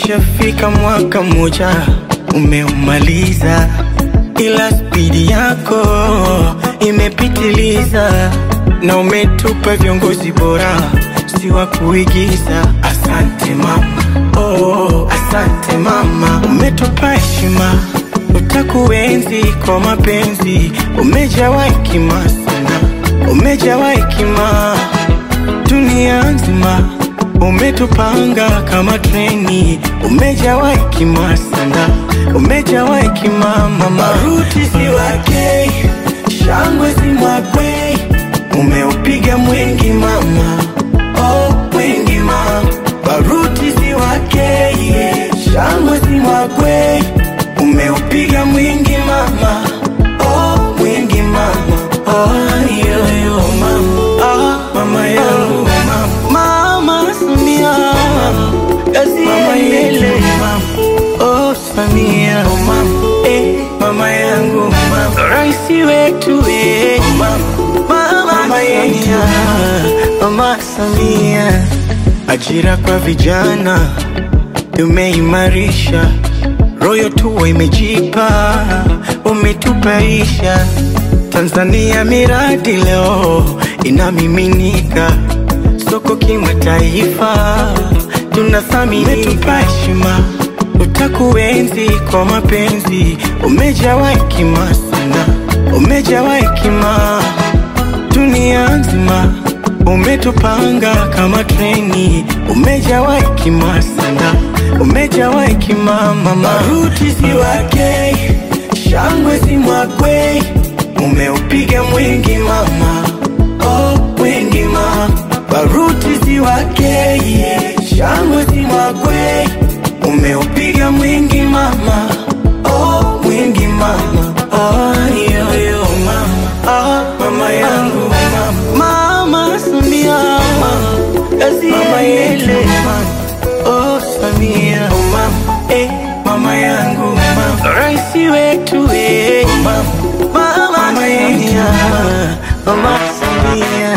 Umeshafika mwaka mmoja umeumaliza, ila spidi yako imepitiliza, na umetupa viongozi bora, si wa kuigiza. Asante mama, oh, asante mama, umetupa heshima, utakuenzi kwa mapenzi, umejawa hekima sana, umejawa hekima dunia nzima umetupanga kama treni, umejawa hekima sana, umejawa hekima mama. Maruti si wake, shangwe si mwakwe, umeupiga mwingi mama, oh mwingi mama. Baruti si wake, yeah. shangwe si mwakwe, umeupiga mwingi mama, oh mwingi mama, oh yo yo mama, ah mama yangu mama, mama Samia, kazi mama yele mama, oh Samia mama, eh mama yangu mama, raisi wetu eh mama, mama Samia, mama Samia, ajira kwa vijana tumeimarisha, royo tuwa imejipa, umetupaisha Tanzania, miradi leo inamiminika soko kimataifa, tunathamini, umetupa heshima, utakuenzi kwa mapenzi, umejawa hekima sana, umejawa hekima dunia nzima umetupanga kama treni, umejawa hekima sana, umejawa hekima mama. Maruti si wake, shangwe si mwakwe, umeupiga mwingi mama, oh mwingi mama. Baruti si wake, yeah. shangwe si mwakwe, umeupiga mwingi mama, oh mwingi mama, oh yo yo mama, ah mama yangu mama, mama Samia, kazi mama yele mama, oh Samia, oh mama, eh mama yangu mama, raisi wetu eh mama, mama Samia, mama Samia.